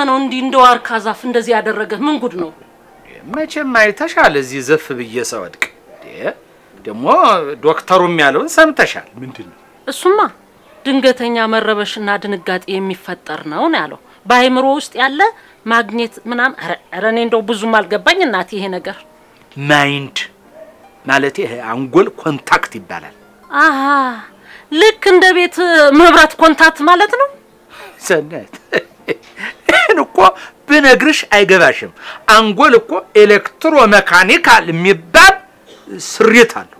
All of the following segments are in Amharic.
ነው እንዲህ እንደ ዋርካ ዛፍ እንደዚህ ያደረገህ? ምን ጉድ ነው? መቼም አይተሻል። እዚህ ዘፍ ብዬ ሰወድቅ ደግሞ ዶክተሩም ያለውን ሰምተሻል። ምንድን ነው እሱማ ድንገተኛ መረበሽና ድንጋጤ የሚፈጠር ነው ነው ያለው። በአይምሮ ውስጥ ያለ ማግኘት ምናምን። ኧረ እኔ እንደው ብዙም አልገባኝ እናቴ ይሄ ነገር። ማይንድ ማለት ይሄ አንጎል ኮንታክት ይባላል። አሀ ልክ እንደ ቤት መብራት ኮንታክት ማለት ነው። ሰነት ይህን እኮ ብነግርሽ አይገባሽም። አንጎል እኮ ኤሌክትሮ መካኒካል የሚባል ስሪት አለው።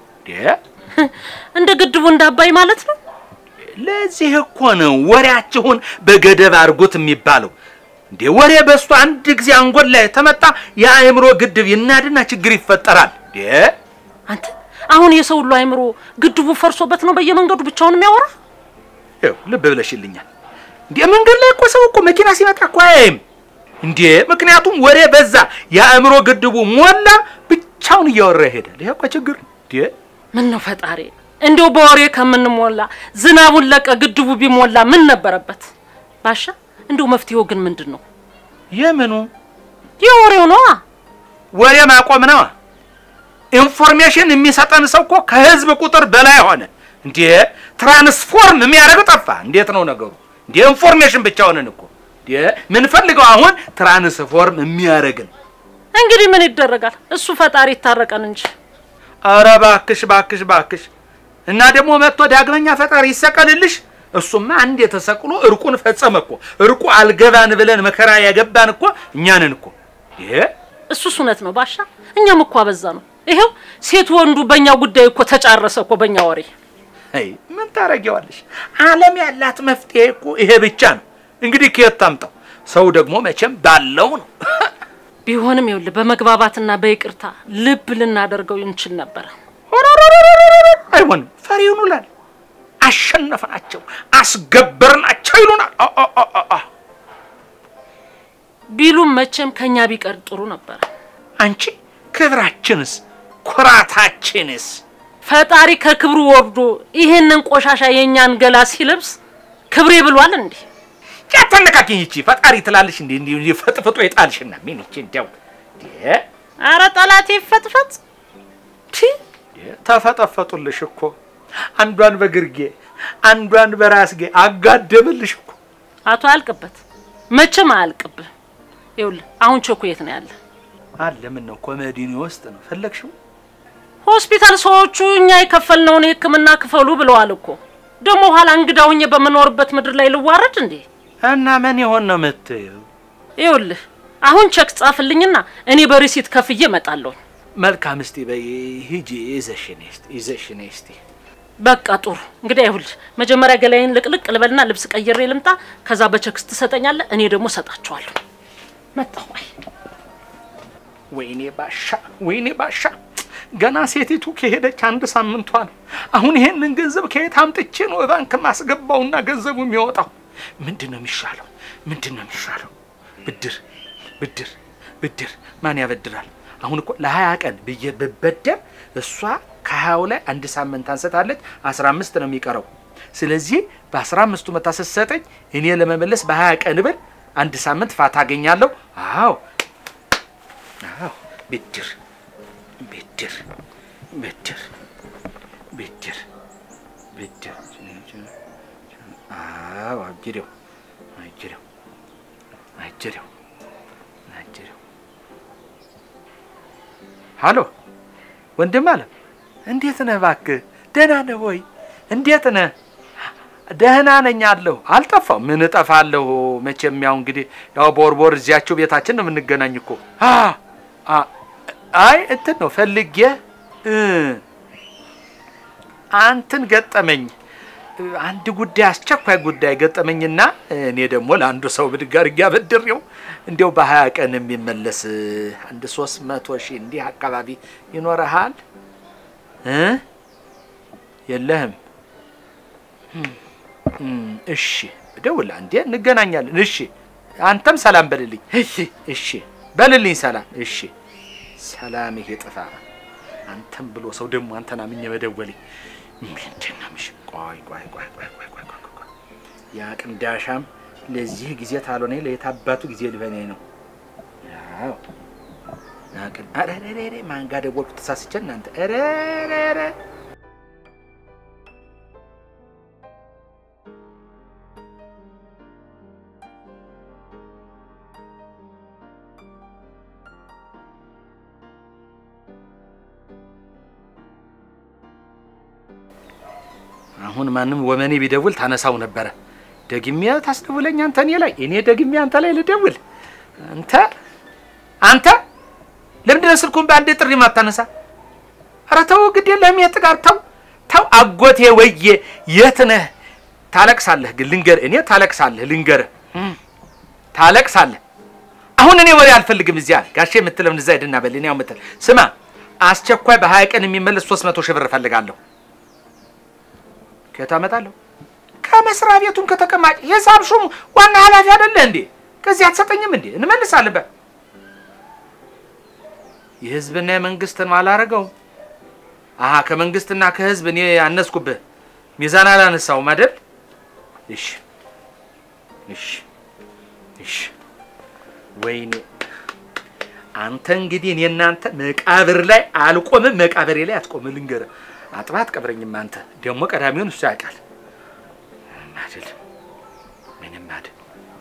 እንደ ግድቡ እንደ አባይ ማለት ነው። ለዚህ እኮ ነው ወሬያችሁን በገደብ አድርጎት የሚባለው። እንዴ ወሬ በስቶ አንድ ጊዜ አንጎል ላይ ተመጣ የአእምሮ ግድብ ይናድና ችግር ይፈጠራል። እንዴ አንተ አሁን የሰው ሁሉ አይምሮ ግድቡ ፈርሶበት ነው በየመንገዱ ብቻውን የሚያወራ። ይኸው ልብ ብለሽልኛል። እንዴ መንገድ ላይ እኮ ሰው እኮ መኪና ሲመጣ እኮ አያይም እንዴ። ምክንያቱም ወሬ በዛ፣ የአእምሮ ግድቡ ሞላ፣ ብቻውን እያወራ ይሄዳል። ይሄ እኮ ችግር እንዴ። ምን ነው ፈጣሪ፣ እንዲያው በወሬ ከምንሞላ ዝናቡን ለቀ ግድቡ ቢሞላ ምን ነበረበት? ባሻ እንዲሁ መፍትሄው ግን ምንድን ነው? የምኑ የወሬው ነዋ። ወሬ ማቆም ነዋ። ኢንፎርሜሽን የሚሰጠን ሰው እኮ ከህዝብ ቁጥር በላይ ሆነ። እንዴ ትራንስፎርም የሚያደርገው ጠፋ። እንዴት ነው ነገሩ? እንዴ ኢንፎርሜሽን ብቻ ሆነን እኮ እንዴ ምንፈልገው አሁን ትራንስፎርም የሚያደርግን። እንግዲህ ምን ይደረጋል? እሱ ፈጣሪ ይታረቀን እንጂ። አረ ባክሽ ባክሽ ባክሽ። እና ደግሞ መጥቶ ዳግመኛ ፈጣሪ ይሰቀልልሽ። እሱማ አንድ የተሰቅሎ እርቁን ፈጸመ እኮ። እርቁ አልገባን ብለን መከራ ያገባን እኮ እኛንን እኮ ይሄ እሱስ እውነት ነው ባሻ። እኛም እኮ አበዛ ነው። ይሄው ሴት ወንዱ በእኛ ጉዳይ እኮ ተጫረሰ እኮ በእኛ ወሬ። አይ ምን ታረጊዋለሽ? ዓለም ያላት መፍትሄ እኮ ይሄ ብቻ ነው። እንግዲህ ከየት ታምጣው? ሰው ደግሞ መቼም ባለው ነው። ቢሆንም ይኸውልህ በመግባባትና በይቅርታ ልብ ልናደርገው እንችል ነበረ። አይሆንም። ፈሪ ይሆኑላል። አሸነፍናቸው፣ አስገበርናቸው ይሉናል። አ አ አ አ አ ቢሉም መቼም ከኛ ቢቀር ጥሩ ነበረ። አንቺ ክብራችንስ ኩራታችንስ ፈጣሪ ከክብሩ ወርዶ ይሄንን ቆሻሻ የእኛን ገላ ሲለብስ ክብሬ ብሏል እንዴ? ያተነካኪኝ ይቺ ፈጣሪ ትላለሽ እንዴ? እንዲህ እንዲህ ፈጥፍጦ የጣልሽና ምን ይቺ እንዲያው እንዴ አረ ጠላቴ ይፈጥፈጥ። ቲ ተፈጠፈጡልሽ እኮ አንዷን በግርጌ አንዷን በራስጌ አጋደምልሽ እኮ። አቶ አያልቅበት መቼም አያልቅብህ። ይኸውልህ አሁን ቸኩ የት ነው ያለ? አለ ምን ነው ኮሜዲኒ ውስጥ ነው ፈለግሽው? ሆስፒታል ሰዎቹ እኛ የከፈልነውን የሕክምና ክፈሉ ብለዋል እኮ። ደግሞ ኋላ እንግዳ ሁኜ በምኖርበት ምድር ላይ ልዋረድ እንዴ? እና ምን ይሆን ነው የምትይው? ይኸውልህ አሁን ቸክ ጻፍልኝና እኔ በሪሲት ከፍዬ እመጣለሁ። መልካም እስቲ በይ ሂጂ ይዘሽኔ እስቲ ይዘሽኔ እስቲ በቃ ጥሩ እንግዲህ ይኸውልህ መጀመሪያ ገላዬን ልቅልቅ ልበልና ልብስ ቀይሬ ልምጣ። ከዛ በቸክስ ትሰጠኛለህ፣ እኔ ደግሞ እሰጣቸዋለሁ። መጣሁ። አይ ወይኔ ባሻ ወይኔ ባሻ ገና ሴቲቱ ከሄደች አንድ ሳምንቷ ነው። አሁን ይሄንን ገንዘብ ከየት አምጥቼ ነው ባንክ ማስገባውና ገንዘቡ የሚወጣው? ምንድን ነው የሚሻለው? ምንድን ነው የሚሻለው? ብድር ብድር ብድር ማን ያበድራል? አሁን እኮ ለሀያ ቀን ብዬ ብበደር እሷ ከሀያው ላይ አንድ ሳምንት አንስታለች። አስራ አምስት ነው የሚቀረው። ስለዚህ በአስራ አምስቱ መታ ስትሰጠኝ እኔ ለመመለስ በሀያ ቀን ብል አንድ ሳምንት ፋታ አገኛለሁ። አዎ አዎ ብድር ብድር ብድር ብድር ብድር አዎ አጅሬው አጅሬው አጅሬው አጅሬው ሃሎ ወንድም አለ እንዴት ነህ እባክህ ደህና ነህ ወይ እንዴት ነህ ደህና ነኝ አለሁ አልጠፋው ምን እጠፋለሁ መቼም ያው እንግዲህ ያው ቦርቦር እዚያቸው ቤታችን ነው የምንገናኝ እኮ አ አ አይ እንትን ነው ፈልጌ እ አንትን ገጠመኝ እ አንድ ጉዳይ አስቸኳይ ጉዳይ ገጠመኝና እኔ ደግሞ ለአንዱ ሰው ብድግ አድርጌ አበድሬው እንዲያው በሀያ ቀን የሚመለስ አንድ ሶስት መቶ ሺህ እንዲህ አካባቢ ይኖረሃል እ የለህም እም፣ እሺ ደውላ እንዴ እንገናኛለን። እሺ አንተም ሰላም በልልኝ። እሺ እሺ በልልኝ ሰላም። እሺ ሰላም ይሄ ጥፋ አንተም ብሎ ሰው ደግሞ አንተን አምኜ መደወልኝ ምንድን ነው? ምሽ ቆይ ቆይ ቆይ ቆይ ቆይ ቆይ ቆይ ቆይ ያ ቅንዳሻም ለዚህ ጊዜ ታልሆነ ለየት አባቱ ጊዜ ሊሆነ ነው። ያው ናቅን አረ ረ ረ ማን ጋር ደወልኩ ተሳስቼ እናንተ ረ ረ ረ አሁን ማንም ወመኔ ቢደውል ታነሳው ነበረ። ደግሜ ታስደውለኝ አንተ እኔ ላይ እኔ ደግሜ አንተ ላይ ልደውል። አንተ አንተ ለምንድን ነው ስልኩን በአንድ ጥሪ ማታነሳ? ኧረ ተው ግድ የለህም የት ጋር ተው ተው። አጎቴ ወዬ የት ነህ? ታለቅሳለህ ግን ልንገርህ፣ እኔ ታለቅሳለህ ልንገርህ፣ ታለቅሳለህ። አሁን እኔ ወሬ አልፈልግም። እዚያ ጋሼ የምትለውን እዛ ሂድና በል። እኔ ያው የምትል ስማ፣ አስቸኳይ በሀያ ቀን የሚመለስ ሶስት መቶ ሺህ ብር እፈልጋለሁ። ከየት አመጣለሁ? ከመስሪያ ቤቱም ከተቀማጭ የሂሳብ ሹሙ ዋና ኃላፊ አይደለ እንዴ? ከዚህ አትሰጠኝም እንዴ? እንመልሳለን። በ የህዝብና የመንግስትን አላረገው። አሀ ከመንግስትና ከህዝብ እኔ አነስኩብህ፣ ሚዛን አላነሳውም አይደል? እሺ እሺ እሺ። ወይኔ አንተ እንግዲህ እኔ እናንተ መቃብር ላይ አልቆምም፣ መቃብሬ ላይ አትቆምም። ልንገርህ አጥባ አትቀብረኝም። አንተ ደግሞ ቀዳሚውን እሱ ያውቃል አይደል? ምንም አይደል።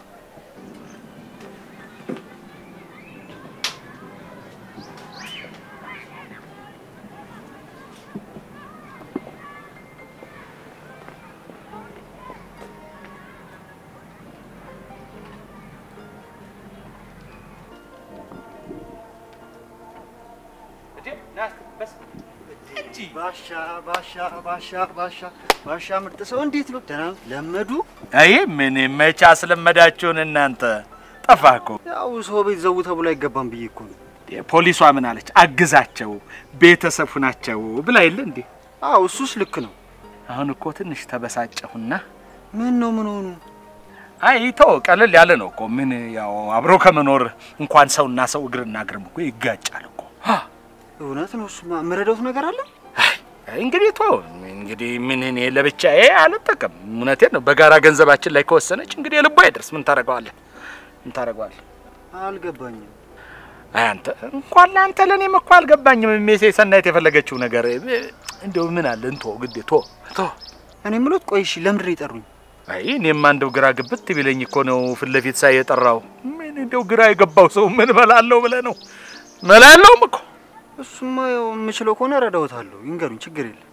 ባሻ ባሻ ባሻ ባሻ ባሻ ምርጥ ሰው እንዴት ነው? ደህና ነው? ለመዱ? አይ ምን መቼ አስለመዳችሁን እናንተ? ጠፋህ እኮ። ያው ሰው ቤት ዘው ተብሎ አይገባም ብዬ እኮ ነው። ፖሊሷ ምን አለች? አግዛቸው ቤተሰብ ሁናቸው ብላ የለ እንዴ? አዎ እሱስ ልክ ነው። አሁን እኮ ትንሽ ተበሳጨሁና ምን ነው ምን ሆኑ? አይ ተው፣ ቀለል ያለ ነው እኮ ምን ያው አብሮ ከመኖር እንኳን ሰውና ሰው እግርና እግርም እኮ ይጋጫል እኮ። እውነት ነው። እሱማ የምረዳውት ነገር አለ። አይ እንግዲህ ተው እንግዲህ ምን እኔ ለብቻዬ አልጠቀም። እውነቴን ነው። በጋራ ገንዘባችን ላይ ከወሰነች እንግዲህ የልቧ አይደርስ። ምን ታደርገዋለህ? ምን ታደርገዋለህ? አልገባኝም። አይ አንተ እንኳን ለአንተ ለእኔም እኮ አልገባኝም። ሜሴ ሰናይት የፈለገችው ነገር እንደው ምን አለ እንቶ ግዴ ቶ ቶ እኔ የምሎት ቆይ እሺ፣ ለምንድን ነው የጠሩኝ? አይ እኔማ እንደው ግራ ግብት ቢለኝ እኮ ነው ፊት ለፊት ሳይ የጠራው። ምን እንደው ግራ የገባው ሰው ምን እበላለሁ ብለህ ነው? መላለውም እኮ እሱማ ያው የምችለው ከሆነ እረዳውታለሁ። ይንገሩኝ፣ ችግር የለም።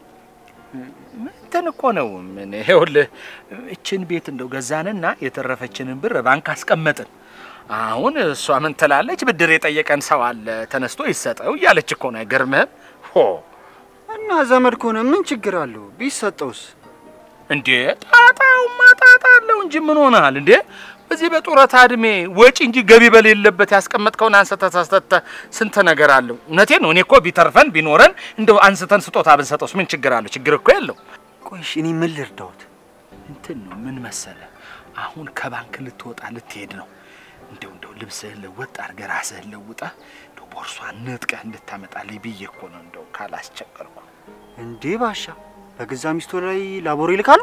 እንትን እኮ ነው ምን ይኸውልህ፣ እችን ቤት እንደው ገዛንና የተረፈችንን ብር ባንክ አስቀመጥን። አሁን እሷ ምን ትላለች? ብድር የጠየቀን ሰው አለ ተነስቶ ይሰጠው እያለች እኮ ነው። አይገርምህም? ሆ እና ዘመድ ከሆነ ምን ችግር አለው? ቢሰጠውስ? እንዴ ጣጣውማ ጣጣ አለው እንጂ ምን ሆነሃል እንዴ? በዚህ በጡረታ እድሜ ወጪ እንጂ ገቢ በሌለበት ያስቀመጥከውን አንስተህ ሳስተህ ስንት ነገር አለው። እውነቴን ነው። እኔ እኮ ቢተርፈን ቢኖረን እንደው አንስተን ስጦታ ብንሰጠውስ ምን ችግር አለው? ችግር እኮ የለው። ቆይ እሺ፣ እኔ ምን ልርዳውት? እንትን ነው ምን መሰለ፣ አሁን ከባንክ ልትወጣ ልትሄድ ነው። እንደው እንደው ልብስህን ለወጥ አድርገህ ራስህን ለውጠህ እንደው ቦርሷን ንጥቀህ እንድታመጣልኝ ብዬ እኮ ነው እንደው ካላስቸገርኩ። እንዴ ባሻ፣ በገዛ ሚስቶ ላይ ላቦር ይልካሉ?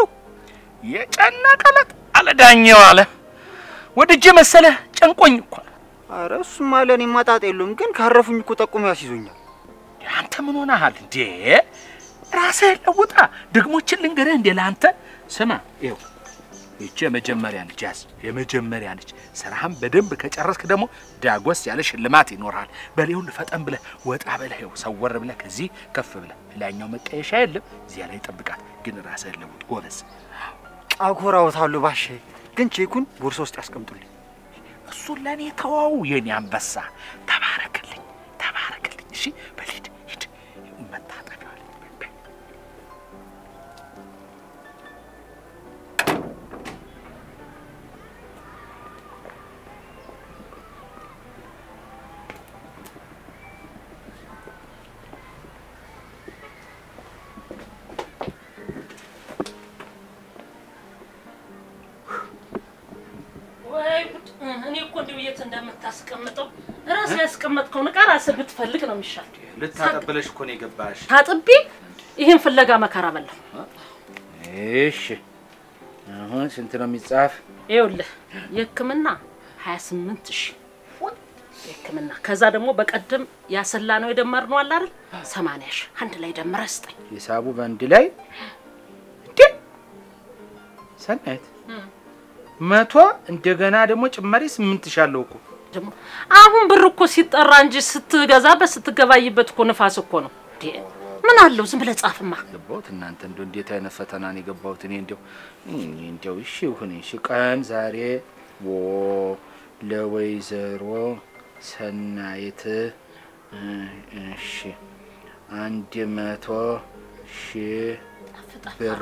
የጨነቀለት አለ ዳኘው አለ ወድጄ መሰለህ ጨንቆኝ እኮ ነው። አረ እሱማ ለእኔ ማጣጥ የለውም፣ ግን ካረፉኝ እኮ ጠቁሞ ያስይዞኛል። አንተ ምን ሆነሃል እንዴ? ራስህን ለውጣ። ደግሞችን ልንገርህ እንዴ ለአንተ ስማ፣ ይኸው ይቺ የመጀመሪያ ነች፣ ያዝ የመጀመሪያ ነች። ስራህን በደንብ ከጨረስክ ደግሞ ዳጎስ ያለ ሽልማት ይኖርሃል። በሌውን ፈጠን ብለህ ወጣ ብለህ ይኸው ሰወር ብለህ ከዚህ ከፍ ብለህ ላይኛው መቀየሻ የለም እዚያ ላይ ጠብቃት። ግን ራስህን ለውጥ ጎበዝ። አኮራውታለሁ ባሻዬ፣ ግን ቼኩን ቦርሳ ውስጥ ያስቀምጡልኝ። እሱን ለእኔ ተዋው የኔ አንበሳ። ተባረክልኝ፣ ተባረክልኝ። እሺ በሊድ ሂድ፣ መታጠቢያ ላይ ወይ ጉድ! እኔ እኮ እንዲሁ የት እንደምታስቀምጠው ራስህ ያስቀመጥከውን ዕቃ ራስህ ብትፈልግ ነው የሚሻል። ልታጠብለሽ እኮ ነው የገባሽ። ታጥቤ ይህን ፍለጋ መከራ በላው። እሺ አሁን ስንት ነው የሚጻፍ? ይኸውልህ የሕክምና ሀያ ስምንት ሺህ የሕክምና ከዛ ደግሞ በቀደም ያሰላ ነው የደመርነው አለ አይደል ሰማንያ ሺህ አንድ ላይ ደምረህ ስጠኝ። ሂሳቡ በአንድ ላይ እንዴ! ሰናይት መቶ እንደገና ደግሞ ጭማሪ ስምንት ሺህ አለው እኮ ደግሞ አሁን ብር እኮ ሲጠራ እንጂ ስትገዛበት ስትገባይበት እኮ ንፋስ እኮ ነው። እንዴ ምን አለው ዝም ብለህ ጻፍማ። ገባሁት። እናንተ እንደው እንዴት አይነት ፈተና ነው የገባሁት? እኔ እንደው እኔ እንደው እሺ ይሁን እሺ። ቀን ዛሬ ወ ለወይዘሮ ሰናይት እ፣ እሺ አንድ መቶ ሺህ ብር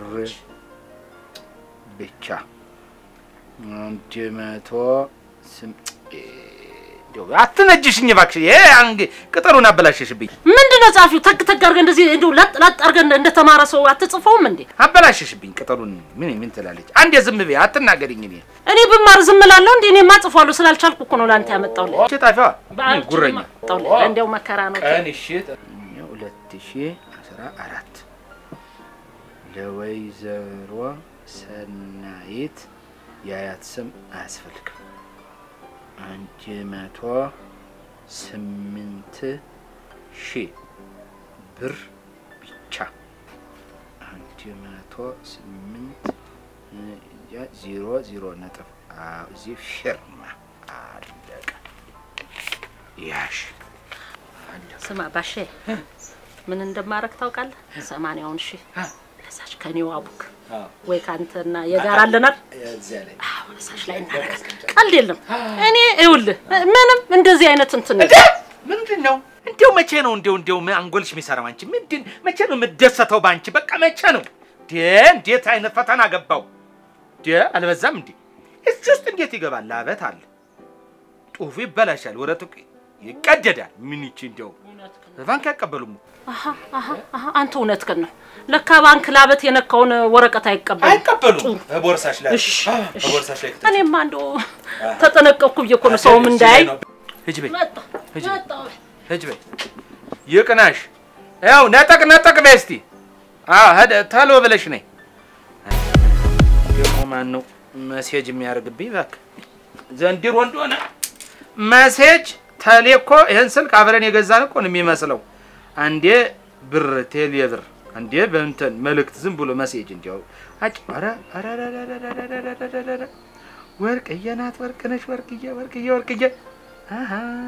ብቻ አንድ መቶ ስም እንደው አትነጅሽኝ እባክሽ። ይሄ አንግ ቅጠሉን አበላሸሽብኝ። ምንድን ነው ጻፊው? ተግ ተግ አድርገህ እንደዚህ እንዲሁ ለጥ ለጥ አድርገህ እንደ- እንደተማረ ሰው አትጽፈውም እንዴ? አበላሸሽብኝ ቅጠሉን። ምን ምን ትላለች? አንዴ ዝም በይ አትናገሪኝ። እኔ እኔ ብማር ዝም እላለሁ እንዴ? እኔማ እጽፏለሁ ስላልቻልኩ እኮ ነው ለአንተ ያመጣሁልህ። እሺ ጣፊዋ በአንቺ ጉረኛ ያመጣሁልህ። እንዲያው መከራ ነው። ቀን እሺ ሁለት ሺህ አስራ አራት ለወይዘሮ ሰናይት የአያት ስም አያስፈልግም። አንድ መቶ ስምንት ሺህ ብር ብቻ አንድ መቶ ስምንት እ፣ ዜሮ ዜሮ ነጥብ አዎ፣ እዚህ ፊርማ አለቀ። ያሽ ስማ ባሼ ምን እንደማረግ ታውቃለህ? ሰማንያውን ሺህ ለሳች ከኔው አቡክ ወይ ከአንተና የጋር አለናል እዚያ ላይ አዎ ለሳች ላይ እናደርጋለን። ቀልድ የለም። እኔ ይኸውልህ ምንም እንደዚህ አይነት እንትን ምንድን ነው እንዲያው መቼ ነው እንዲያው እንዲያው ምን አንጎልሽ የሚሰራው አንቺ ምንድን መቼ ነው የምደሰተው በአንቺ በቃ መቼ ነው ዴ እንዴት አይነት ፈተና ገባው ዴ አልበዛም እንዴ እዚህ ውስጥ እንዴት ይገባል ላበት አለ ጡፉ ይበላሻል ወረቱ ይቀደዳል ምን ይቺ እንዲያው ባንክ አይቀበሉም አሀ አሀ አሀ አንተ እውነትህን ነው። ለካ ባንክ ላበት የነካውን ወረቀት አይቀበልም። አይቀበሉም ቦርሳሽ ላይ እሺ እሺ። ቦርሳሽ ላይ እኔማ እንደው ተጠነቀቅኩ ብዬ እኮ ነው ሰውም እንዳያይ ሂጂ በይ መጣ ሂጂ በይ መጣ ሂጂ በይ ይቅናሽ ያው ነጠቅ ነጠቅ በይ እስቲ አዎ ሄደ ተሎ ብለሽ ነይ ደግሞ ማን ነው መሴጅ የሚያደርግብኝ እባክህ ዘንድሮ እንደሆነ መሴጅ ተሌ እኮ ይህን ስልክ አብረን የገዛን እኮ ነው የሚመስለው አንዴ ብር ቴሌ ብር አንዴ በእንትን መልእክት ዝም ብሎ መሴጅ እንዲያው አጭ ኧረ ኧረ ኧረ ኧረ ኧረ ኧረ ኧረ ኧረ ኧረ ኧረ ወርቅዬ ናት ወርቅነሽ ወርቅዬ ወርቅዬ ወርቅዬ አሃ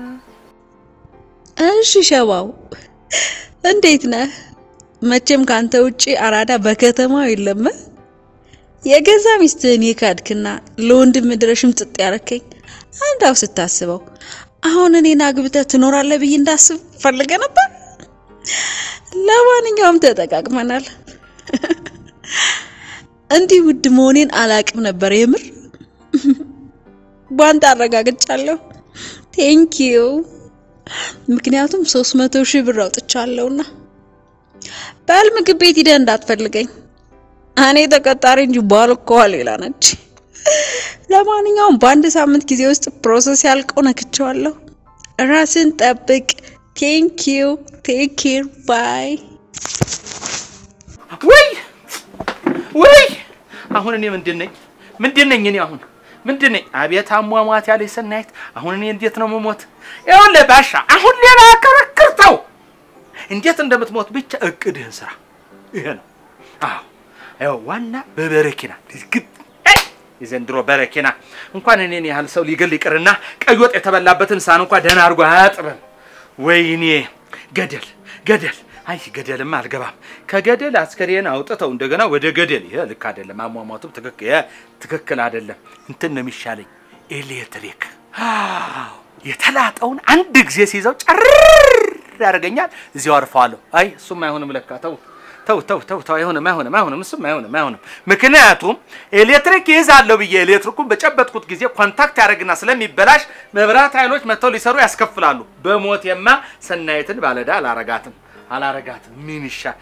እሺ ሸባው እንዴት ነህ? መቼም ካንተ ውጪ አራዳ በከተማው የለም። የገዛ ሚስትህን የካድክና ለወንድም ድረሽም ጥጥ ያረከኝ አንዳው ስታስበው አሁን እኔን አግብተህ ትኖራለህ ብዬ እንዳስብ ፈልገ ነበር። ለማንኛውም ተጠቃቅመናል። እንዲህ ውድ መሆኔን አላቅም ነበር የምር። ቧንጣ አረጋግጫለሁ። ቴንኪዩ ምክንያቱም ሶስት መቶ ሺህ ብር አውጥቻለሁና። በል ምግብ ቤት ሂደህ እንዳትፈልገኝ እኔ ተቀጣሪ እንጂ ባልኮዋ ሌላ ነች። ለማንኛውም በአንድ ሳምንት ጊዜ ውስጥ ፕሮሰስ ያልቀው ነክቼዋለሁ። ራስን ጠብቅ። ቴንክ ዩ ቴክ ኬር ባይ። ወይ ወይ አሁን እኔ ምንድን ነኝ? ምንድን ነኝ እኔ አሁን ምንድን ነኝ? አቤት አሟሟት ያለች ሰናይት። አሁን እኔ እንዴት ነው የምሞት? ይኸውልህ ባሻ፣ አሁን ሌላ ክርክር ተው። እንዴት እንደምትሞት ብቻ እቅድህን ስራ። ይሄ ነው። አዎ ይኸው ዋና በበረኪና ግብ የዘንድሮ በረኪና እንኳን እኔን ያህል ሰው ሊገል ይቅርና ቀይ ወጥ የተበላበትን ሳህን እንኳን ደህና አድርጎ አያጥብም። ወይኔ ገደል ገደል አይ ገደልማ አልገባም። ከገደል አስከሬን አውጥተው እንደገና ወደ ገደል። ይሄ ልክ አይደለም። አሟሟቱም ትክክል ይሄ ትክክል አይደለም። እንትን ነው የሚሻለኝ ኤሌክትሪክ። አዎ የተላጠውን አንድ ጊዜ ሲይዘው ጨርር ያደርገኛል። እዚያው አርፈዋለሁ። አይ እሱም አይሆንም ለካ ተው ተው ተው ተው ተው አይሆንም አይሆንም አይሆንም እሱም አይሆንም አይሆንም። ምክንያቱም ኤሌክትሪክ ይይዛለሁ ብዬ ኤሌክትሪኩን በጨበጥኩት ጊዜ ኮንታክት ያደርግና ስለሚበላሽ መብራት ኃይሎች መጥተው ሊሰሩ ያስከፍላሉ። በሞቴማ ሰናይትን ባለዳ አላረጋትም አላረጋትም። ምን ይሻል?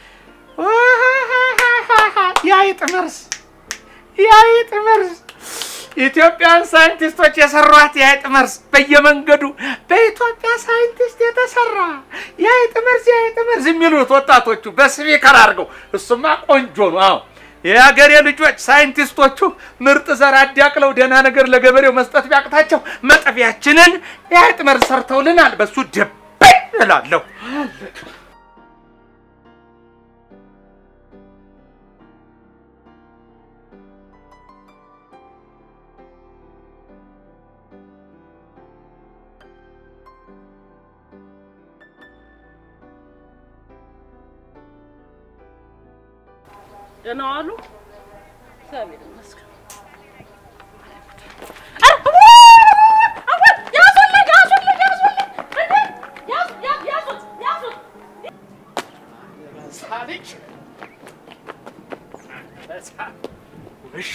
የአይጥ መርዝ የአይጥ መርዝ ኢትዮጵያን ሳይንቲስቶች የሰሯት የአይጥ መርዝ በየመንገዱ በኢትዮጵያ ሳይንቲስት የተሰራ የአይጥ መርዝ የአይጥ መርዝ የሚሉት ወጣቶቹ በስፒከር አድርገው እሱማ ቆንጆ ነው። አዎ የሀገሬ ልጆች ሳይንቲስቶቹ ምርጥ ዘር አዳቅለው ደህና ነገር ለገበሬው መስጠት ቢያቅታቸው መጠፊያችንን የአይጥ መርዝ ሰርተውልናል። በሱ ደበይ እላለሁ። ደህና ዋሉ። እግዚአብሔር ይመስገን። ሳልጅ እሺ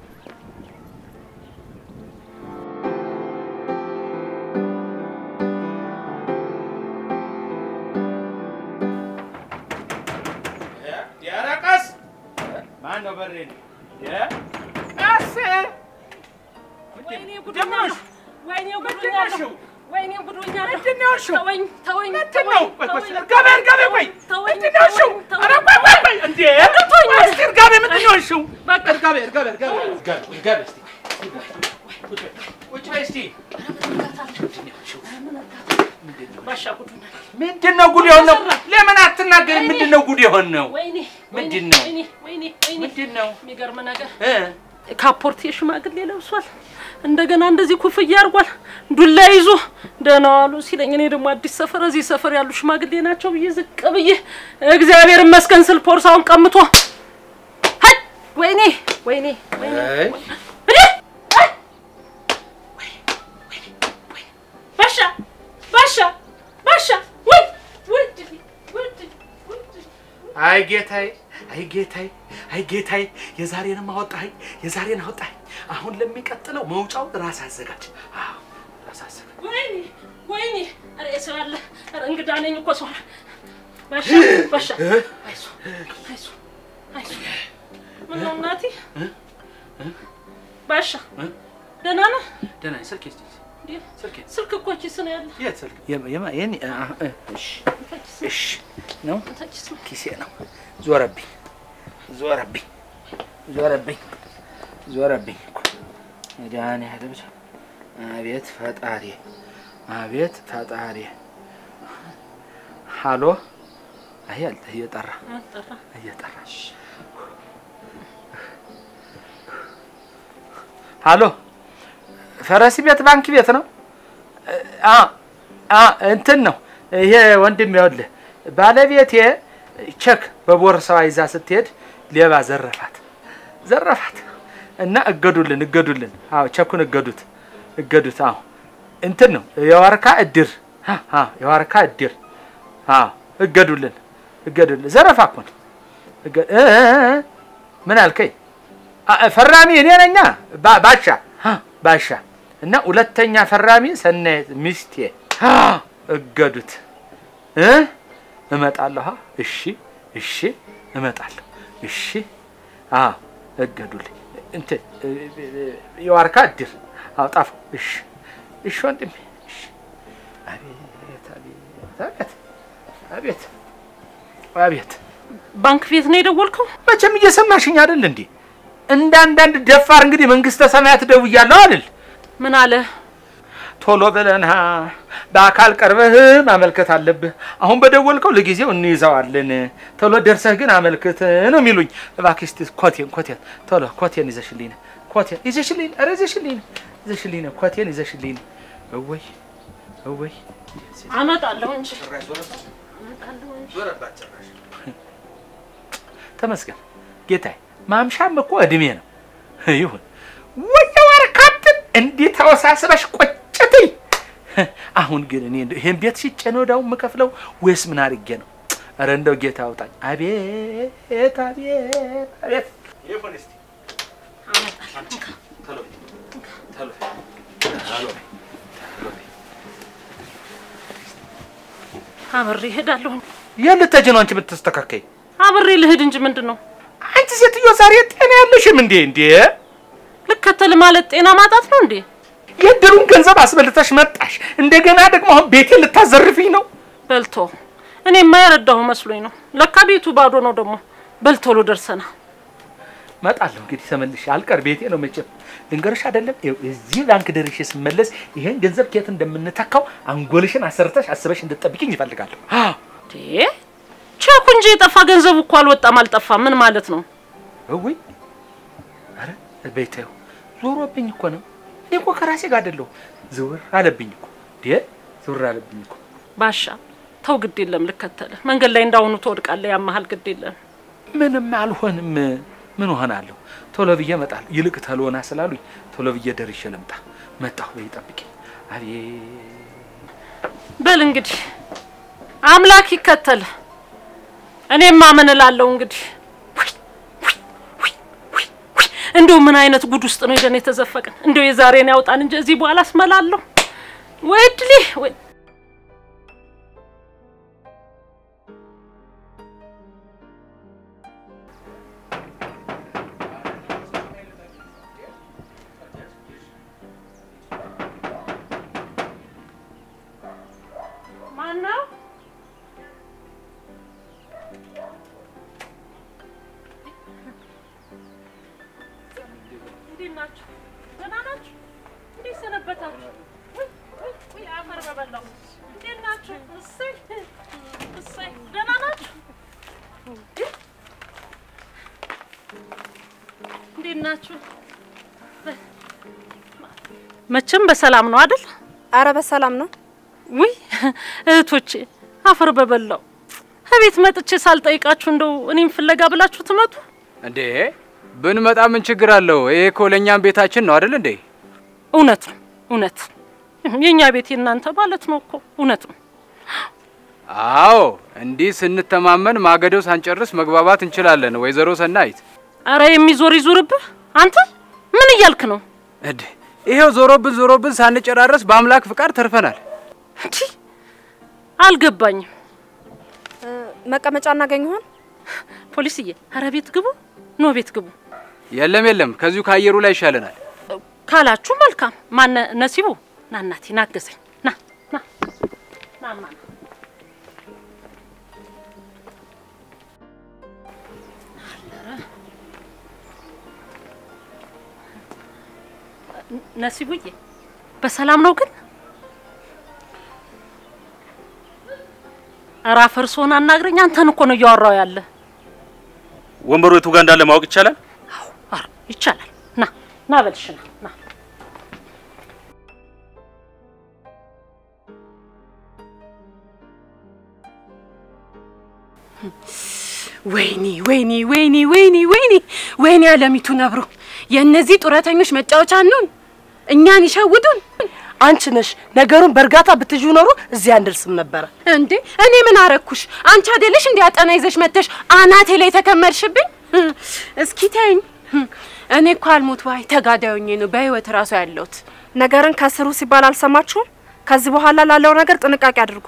ያረቀስ ማን ነው በሬ ነው ቀስ ወይኔ ጉዱኛለሁ፣ ወይኔ ጉዱኛለሁ፣ ወይኔ ጉዱኛለሁ። ምንድን ነው ያልሽው? ተወኝ፣ ተወኝ፣ ምንድን ተወኝ፣ ነው? ቆይ ቆይ፣ ተወኝ፣ እርጋቤ እርጋቤ፣ ቆይ ተወኝ፣ ምንድን ነው ያልሽው? ተወኝ፣ ኧረ ተወኝ። ቆይ ቆይ ቆይ፣ እንዴ ተወኝ። ቆይ እስኪ እርጋቤ፣ ምንድን ነው ያልሽው? በቃ እርጋቤ እርጋቤ እርጋቤ እርጋቤ እርጋቤ፣ እስኪ ቁጭ በይ እስኪ። ባሻ ጉዱኛ ምንድን ነው ጉድ የሆነው? ለምን አትናገሪም? ምንድን ነው ጉድ የሆነው? ወይኔ ምንድን ወይኔ፣ ነው? ወይኔ ወይኔ ወይኔ ምንድን ነው የሚገርም ነገር እ ካፖርት የሽማግሌ ለብሷል። እንደገና እንደዚህ ኩፍያ አድርጓል። ዱላ ይዞ ደህና ዋሉ ሲለኝ እኔ ደግሞ አዲስ ሰፈር እዚህ ሰፈር ያሉ ሽማግሌ ናቸው ብዬ ዝቅ ብዬ እግዚአብሔር ይመስገን ስል ፖርሳውን ቀምቶ ሀይ ወይኔ ወይኔ ወይኔ አይ እዴ! አይ! ወይ! ወይ! ወይ! ባሻ ባሻ ባሻ ወይ ውድ ውድ ውድ አይ ጌታዬ፣ አይ ጌታዬ፣ አይ ጌታዬ፣ የዛሬንም አወጣኸኝ፣ የዛሬን አወጣኸኝ። አሁን ለሚቀጥለው መውጫው ራስ አዘጋጅ። አዎ ራስ አዘጋጅ። ወይኔ ወይኔ! ኧረ የሰው ያለ ኧረ እንግዳ ነኝ እኮ ሰው ባሻ ባሻ አይዞህ አይዞህ አይዞህ ምነው እናቴ ባሻ ደህና ነህ? ደህና ነኝ። ስልኬ እስኪ እንዴ ስልኬ ስልክ እኮ ኪስ ነው ያለ የት ስልክ? የማ የኔ አህ እ እሺ እሺ ነው ኪስ ነው ኪሴ ነው። ዞረብኝ ዞረብኝ ዞረብኝ ዞረብኝ እኮ መድኃኒዓለም ሰው አቤት ፈጣሪ አቤት ፈጣሪ ሃሎ አይ አለ እየጠራ ጠራ እየጠራ ሃሎ ፈረሲ ቤት ባንክ ቤት ነው አ አ እንትን ነው ይሄ ወንድም ይኸውልህ ባለቤቴ ቼክ በቦርሳዋ ይዛ ስትሄድ ሌባ ዘረፋት ዘረፋት እና እገዱልን እገዱልን አዎ ቼኩን እገዱት እገዱት አዎ እንትን ነው የዋርካ እድር አ አ የዋርካ እድር አዎ እገዱልን እገዱልን ዘረፋ እኮ ነው እገ- እ እ እ ምን አልከኝ አ- ፈራሚ እኔ ነኛ ባ- ባሻ አ፣ ባሻ እና ሁለተኛ ፈራሚ ሰናየት ሚስቴ አ፣ እገዱት እ እመጣለሁ አ፣ እሺ እሺ እመጣለሁ እሺ አ እገዱልኝ እንትን እ፣ እ፣ የዋርካ እድር አዎ ጣፋው እሺ እሺ ወንድሜ እሺ አቤት አቤት አቤት አቤት አቤት ባንክ ቤት ነው የደወልከው? መቼም እየሰማሽኝ አይደል እንዴ? እንደ አንዳንድ ደፋር እንግዲህ መንግስተ ሰማያት ደውያለሁ አይደል? ምን አለ? ቶሎ ብለንሃ በአካል ቀርበህ ማመልከት አለብህ። አሁን በደወልከው ለጊዜው እንይዘዋለን፣ ቶሎ ደርሰህ ግን አመልክት ነው የሚሉኝ። እባክሽ እስቲ ኮቴን ኮቴን ቶሎ ኮቴን ይዘሽልኝ ነይ፣ ኮቴን ይዘሽልኝ፣ ኧረ ይዘሽልኝ ነይ፣ ይዘሽልኝ ነይ፣ ኮቴን ይዘሽልኝ ነይ። እወይ እወይ አመጣለሁ እንጂ ተመስገን ጌታዬ። ማምሻም እኮ እድሜ ነው። ይሁን ወየው አረካብን እንዴት ተወሳስበሽ ቆጭትኝ። አሁን ግን እኔ እንደው ይሄን ቤት ሽጬ ነው እዳው የምከፍለው ወይስ ምን አድርጌ ነው? ኧረ እንደው ጌታ አውጣኝ። አቤት አቤት አቤት። ይሁን እስቲ ቶሎ ቶሎ ቶሎ አብሬ እሄዳለሁ። የት ልትሄጂ ነው አንቺ የምትስተካከይ? አብሬ ልሂድ እንጂ ምንድን ነው አንቺ ሴትዮ ዛሬ ጤና ያለሽም እንዴ? እንዴ ልከተል ማለት ጤና ማጣት ነው እንዴ? የእድሩን ገንዘብ አስበልተሽ መጣሽ። እንደገና ደግሞ አሁን ቤቴን ልታዘርፊኝ ነው? በልቶ እኔ የማይረዳሁ መስሎኝ ነው። ለካ ቤቱ ባዶ ነው። ደግሞ በልቶሎ ደርሰና እመጣለሁ እንግዲህ ተመልሼ አልቀር ቤቴ ነው መቼም ልንገርሽ አይደለም ይኸው እዚህ ባንክ ደርሼ ስመለስ ይሄን ገንዘብ ከየት እንደምንተካው አንጎልሽን አሰርተሽ አስበሽ እንድትጠብቂኝ ይፈልጋለሁ። አዎ እንዴ ቼኩ እንጂ የጠፋ ገንዘቡ እኮ አልወጣም አልጠፋም። ምን ማለት ነው? እውይ ኧረ ቤተው ዞሮብኝ እኮ ነው። እኔ እኮ ከራሴ ጋር አይደለሁ ዝውር አለብኝ እኮ ዴ ዝውር አለብኝ እኮ ባሻ ተው፣ ግድ የለም ልከተልህ። መንገድ ላይ እንዳሁኑ ትወድቃለህ፣ ያመሃል። ግድ የለም ምንም አልሆንም። ምን ሆናለሁ? ቶሎ ብዬ እመጣለሁ። ይልቅ ተሎና ስላሉኝ ቶሎ ብዬ ደርሼ ልምጣ። መጣሁ በይ ጠብቂኝ። አቤት በል እንግዲህ አምላክ ይከተልህ። እኔማ ምን እላለሁ እንግዲህ ውይ፣ ውይ፣ ውይ፣ ውይ፣ ውይ። እንደው ምን አይነት ጉድ ውስጥ ነው ሄደን የተዘፈቅን? እንደው የዛሬን ያውጣን እንጂ እዚህ በኋላ አስመላለሁ ወይ እድሌ ወይ ማነው? እንዴት ናችሁ? ደህና ናችሁ? እንዴት ሰነበታችሁ? ውይ ውይ ውይ አፈር በበላው። እንዴት ናችሁ? እሰይ እሰይ፣ ደህና ናችሁ? እንዴት ናችሁ? መቼም በሰላም ነው አይደል? አረ በሰላም ነው። ውይ እህቶቼ አፈር በበላው። እቤት መጥቼ ሳልጠይቃችሁ እንደው እኔም ፍለጋ ብላችሁ ትመጡ? እንዴ ብንመጣ ምን ችግር አለው? ይሄ እኮ ለእኛም ቤታችን ነው አይደል እንዴ? እውነት ነው እውነት። የእኛ ቤት የእናንተ ማለት ነው እኮ እውነት ነው። አዎ እንዲህ ስንተማመን ማገደው ሳንጨርስ መግባባት እንችላለን። ወይዘሮ ሰናይት አረ የሚዞር ይዙርብህ። አንተ ምን እያልክ ነው? እንዴ ይሄው ዞሮብን ዞሮብን ሳንጨራረስ በአምላክ ፍቃድ ተርፈናል። እንዲህ አልገባኝም። መቀመጫ እናገኝ ይሆን? ፖሊስዬ፣ አረ ቤት ግቡ፣ ኖ ቤት ግቡ የለም የለም፣ ከዚሁ ከአየሩ ላይ ይሻለናል። ካላችሁ መልካም። ማነ ነሲቡ ና እናቴ ናገዘኝ ና ና ና ማ ነሲቡዬ በሰላም ነው ግን? ኧረ አፈርሶን አናግረኝ። አንተን እኮ ነው እያወራው ያለ። ወንበሩ የቱ ጋር እንዳለ ማወቅ ይቻላል? ኧረ ይቻላል። ና ና በልሽ ና ና ወይኔ ወይኔ ወይኔ ወይኔ ወይኔ ወይኔ አለሚቱ ነብሮ የእነዚህ ጡረተኞች መጫወቻ ነውን? እኛን ይሸውዱን። አንቺ ነሽ ነገሩን በእርጋታ ብትዩ ኖሮ እዚህ አንደርስም ነበረ። እንዴ እኔ ምን አረኩሽ? አንቺ አይደለሽ እንዴ አጠና ይዘሽ መተሽ አናቴ ላይ ተከመርሽብኝ? እስኪ ተይኝ። እኔ እኮ አልሞት ባይ ተጋዳዮኜ ነው በህይወት እራሱ ያለሁት። ነገርን ከስሩ ሲባል አልሰማችሁም? ከዚህ በኋላ ላለው ነገር ጥንቃቄ አድርጉ።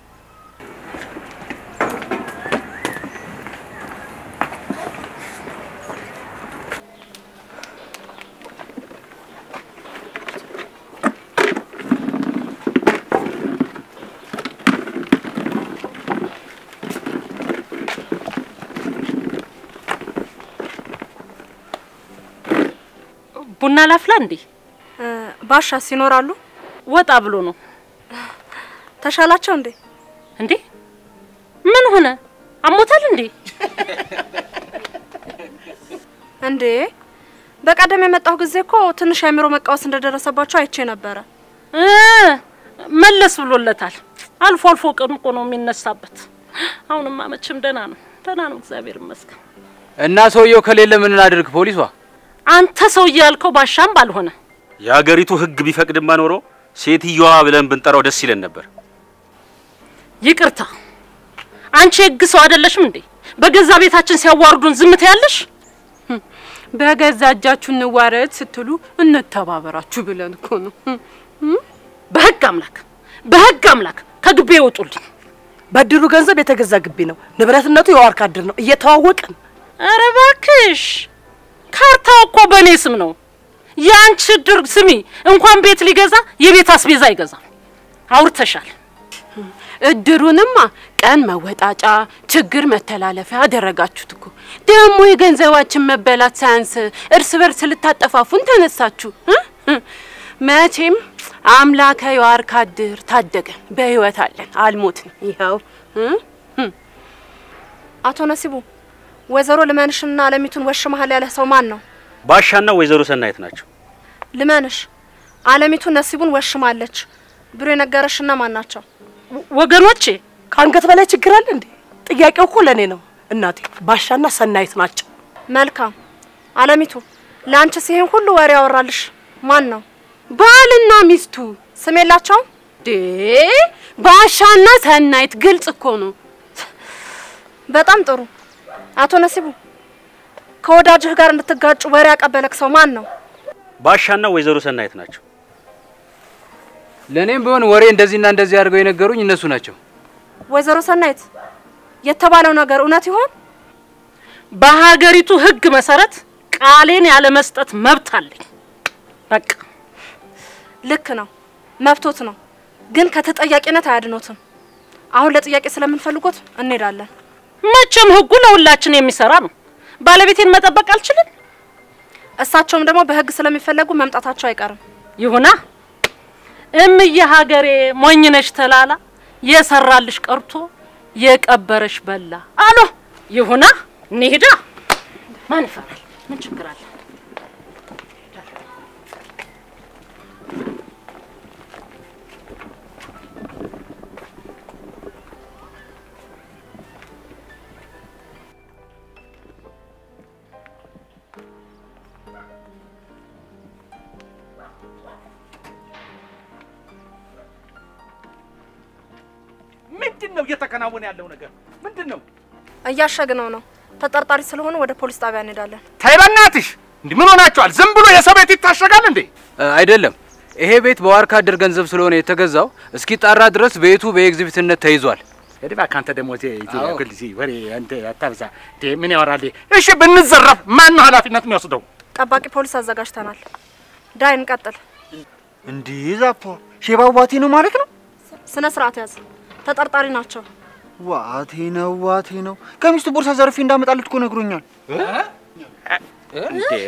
ቡና ላፍላ እንዴ? ባሻስ ይኖራሉ? ወጣ ብሎ ነው ተሻላቸው እንዴ? እንዴ? ምን ሆነ? አሞታል እንዴ? እንዴ በቀደም የመጣሁ ጊዜ እኮ ትንሽ አእምሮ መቃወስ እንደደረሰባቸው አይቼ ነበረ። እ መለስ ብሎለታል። አልፎ አልፎ ቀን እኮ ነው የሚነሳበት። አሁንማ መቼም ደህና ነው፣ ደህና ነው፣ እግዚአብሔር ይመስገን። እና ሰውየው ከሌለ ምን እናድርግ? ፖሊሷ አንተ ሰውዬ ያልከው ባሻም ባልሆነ የሀገሪቱ ሕግ ቢፈቅድማ ኖሮ ሴትየዋ ብለን ብንጠራው ደስ ይለን ነበር። ይቅርታ፣ አንቺ የህግ ሰው አይደለሽም እንዴ? በገዛ ቤታችን ሲያዋርዱን ዝም ትያለሽ? በገዛ እጃችሁ እንዋረድ ስትሉ እንተባበራችሁ ብለን እኮ ነው። በህግ አምላክ፣ በህግ አምላክ ከግቤ ይወጡልኝ። በድሩ ገንዘብ የተገዛ ግቢ ነው። ንብረትነቱ የዋርካ ድር ነው። እየተዋወቅን ኧረ እባክሽ ካርታው እኮ በእኔ ስም ነው። የአንቺ ድር ስሚ፣ እንኳን ቤት ሊገዛ የቤት አስቤዛ አይገዛም። አውርተሻል። እድሩንማ ቀን መወጣጫ፣ ችግር መተላለፊያ አደረጋችሁት እኮ። ደግሞ የገንዘባችን መበላት ሳያንስ እርስ በርስ ልታጠፋፉን ተነሳችሁ እ? እ። መቼም አምላከ የዋርካ እድር ታደገን፣ በህይወት አለን፣ አልሞትንም። ይኸው እ? እ። አቶ ነሲቡ ወይዘሮ ልመንሽና አለሚቱን ወሽመሃል ያለ ሰው ማን ነው? ባሻና ወይዘሮ ሰናይት ናቸው። ልመንሽ አለሚቱ ነሲቡን ወሽማለች ብሎ የነገረሽና ማን ናቸው? ወገኖቼ ከአንገት በላይ ችግር አለ እንዴ? ጥያቄው እኮ ለእኔ ነው እናቴ። ባሻና ሰናይት ናቸው። መልካም አለሚቱ፣ ለአንቺ ሲሄን ሁሉ ወሬ ያወራልሽ ማን ነው? ባልና ሚስቱ ስም የላቸውም? ዴ ባሻና ሰናይት ግልጽ እኮ ነው። በጣም ጥሩ። አቶ ነሲቡ ከወዳጅህ ጋር እንድትጋጩ ወሬ ያቀበለክ ሰው ማን ነው? ባሻና ወይዘሮ ሰናይት ናቸው። ለእኔም ቢሆን ወሬ እንደዚህና እንደዚህ አድርገው የነገሩኝ እነሱ ናቸው። ወይዘሮ ሰናይት የተባለው ነገር እውነት ይሆን? በሀገሪቱ ሕግ መሰረት ቃሌን ያለ መስጠት መብት አለኝ። በቃ ልክ ነው፣ መብቶት ነው። ግን ከተጠያቂነት አያድኖትም። አሁን ለጥያቄ ስለምንፈልጎት እንሄዳለን። መቼም ሕጉ ለሁላችን የሚሰራ ነው። ባለቤቴን መጠበቅ አልችልም። እሳቸውም ደግሞ በህግ ስለሚፈለጉ መምጣታቸው አይቀርም። ይሁና እምዬ ሀገሬ ሞኝነሽ ተላላ የሰራልሽ ቀርቶ የቀበረሽ በላ አሎ ይሁና እንሂዳ። ማን ይፈራል? ምን ችግር አለ? ምንድን ነው እየተከናወነ ያለው ነገር ምንድን ነው? እያሸግነው ነው። ተጠርጣሪ ስለሆኑ ወደ ፖሊስ ጣቢያ እንሄዳለን። ተይ በእናትሽ፣ እንዲህ ምን ሆናችኋል? ዝም ብሎ የሰው ቤት ይታሸጋል እንዴ? እ፣ አይደለም ይሄ ቤት በዋርካ እድር ገንዘብ ስለሆነ የተገዛው እስኪጣራ ድረስ ቤቱ በኤግዚቢትነት ተይዟል። እድባ ካንተ ደግሞ ግልዚ ወሬ አንተ አታብዛ። እንዴ ምን ያወራል? እሺ ብንዘረፍ ማን ነው ኃላፊነት የሚወስደው? ጠባቂ ፖሊስ አዘጋጅተናል። ዳይ እንቀጥል። እንዲህ ዛፖ ሼባው ዋቴ ነው ማለት ነው። ስነ ስርዓት ያዝ። ተጠርጣሪ ናቸው። ዋቴ ነው ዋቴ ነው። ከሚስቱ ቦርሳ ዘርፌ እንዳመጣለት እኮ ነግሮኛል። እንዴ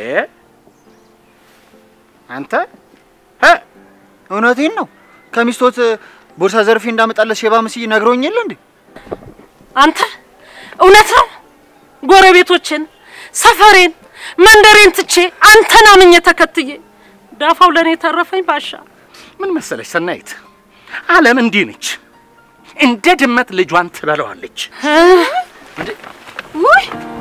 አንተ እውነቴን ነው። ከሚስቶት ቦርሳ ዘርፌ እንዳመጣለት ሼባ መስዬ ነግሮኝ የለ እንዴ? አንተ እውነት ነው? ጎረቤቶችን፣ ሰፈሬን፣ መንደሬን ትቼ አንተን አምኜ ተከትዬ ዳፋው ለእኔ ተረፈኝ። ባሻ ምን መሰለች ሰናይት፣ ዓለም እንዲህ ነች። እንደ ድመት ልጇን ትበለዋለች። ውይ